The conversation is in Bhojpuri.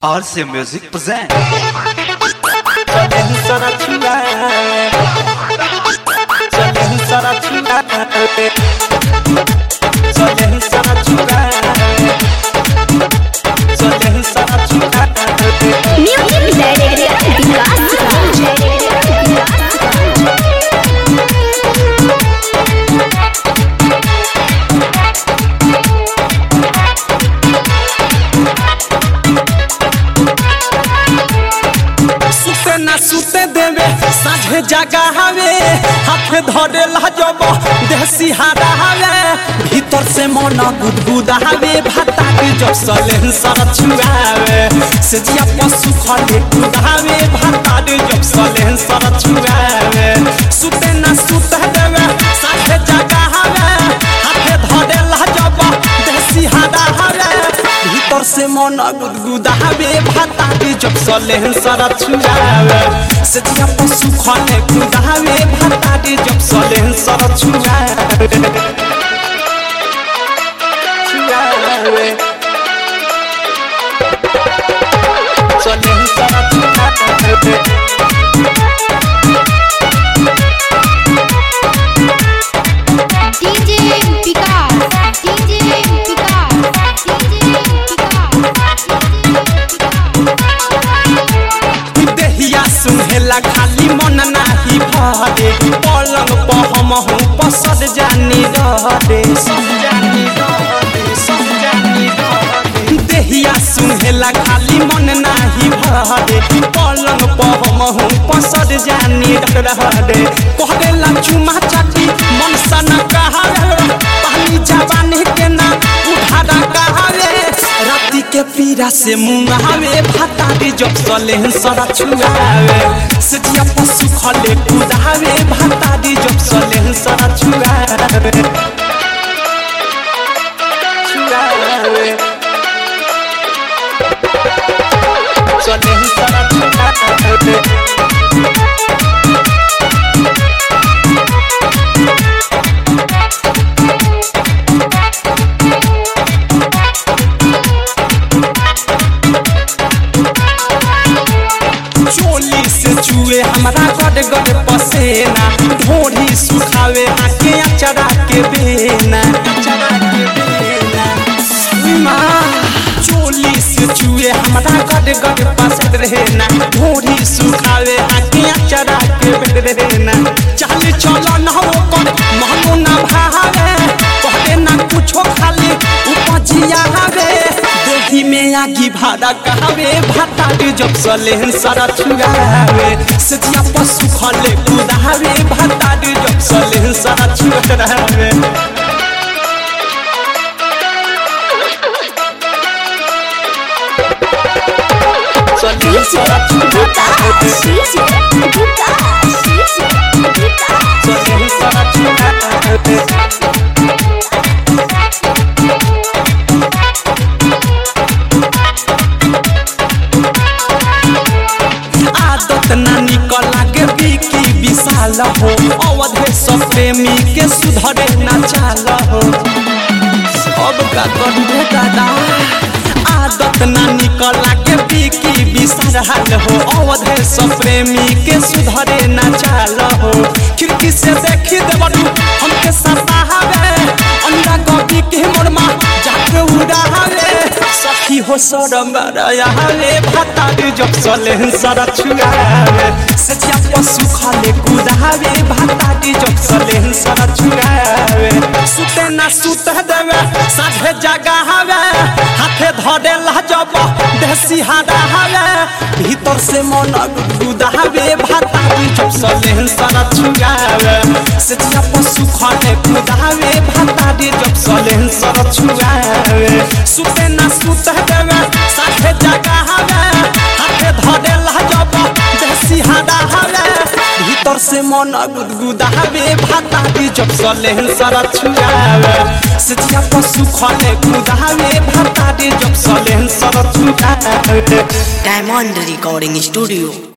RC Music present. Music Director Vikas सुते ना सुते देवे साझे जगा हवे हाथ धरे लाजब देसी हारा हवे भीतर से मन गुदगुदा हवे भाता के जब सलेन सर छुआवे से जिया पशु खले कुदावे भाता के जब सलेन सर छुआवे सुते ना सुते देवे साझे जगा हवे हाथ धरे लाजब देसी हारा हवे भीतर से मन गुदगुदावे भाता के जब सलेन सर छुआवे से जिया पशु खले कुदावे भाता के जब सलेन सर छुआवे छुआवे सलेन सर छुआवे DJ Vikas DJ Vikas DJ देहिया सुनहेला खाली मन नाही भरे पलंग पर हम हूँ पसद जानी रहरे सब जानी रहरे सब जानी रहरे देहिया सुनहेला खाली मन नाही भरे पलंग पर हम हूँ पसद जानी रहरे कहला चुमा चाटी मन सन कहावे पानी जवानी के ना उठारा कहावे राती के पीरा से मुंगावे भाता रे जब सले सरा छुआवे से जिया पशु खले कुदावे भाता रे जब सले सरा छुआवे छुआवे सले सरा छुआवे चोली से चुए हमारा गड गड पसेना ढोढ़ी सुखावे आके अचरा के बेना अचरा के बेना माँ चोली से चुए हमारा गड गड पसंद रहना ढोढ़ी सुखावे आके अचरा के बेना चल चलो न हो कर महनो ना भावे कहले ना कुछो खाली उपजिया हवे देही में आगी भाड़ा कहवे भाता के जब सलेहन सारा छुआवे सजिया पशु खले कुदावे भाता के जब सलेहन सारा छुआवे सलेहन सारा छुआवे सलेहन सारा छुआवे आदत ना निकल लागे बिकी विशाल हो अवधे सब प्रेमी के सुधरे ना चाल हो अब का करबे दादा आदत ना निकल लागे बिकी विशाल हो अवधे सब प्रेमी के सुधरे ना चाल हो खिड़की से देखी देवलू हमके सतावे अंडा कॉपी के मोरमा जाके उड़ावे सखी हो सरम रयावे भाता रे जब सले सरा छुआवे सचिया पशु खाले कुदावे भाता रे जब सले सरा छुआवे सुते ना सुते देवे साझे जगा हवे हाथे धरे लाजब देसी हारा हवे भीतर से मन गुदावे भाता रे जब सले सरा छुआवे सचिया पशु खाले कुदावे भाता रे जब सले सरा छुआवे सुते ना सुते देवे साथे जगा हवे हाथे धरे लाजब देसी हारा हवे भीतर से मन गुदगुदावे भाता रे जब सले सरा छुआवे सचिया पशु खले कुदावे भाता रे जब सले सरा छुआवे Diamond Recording Studio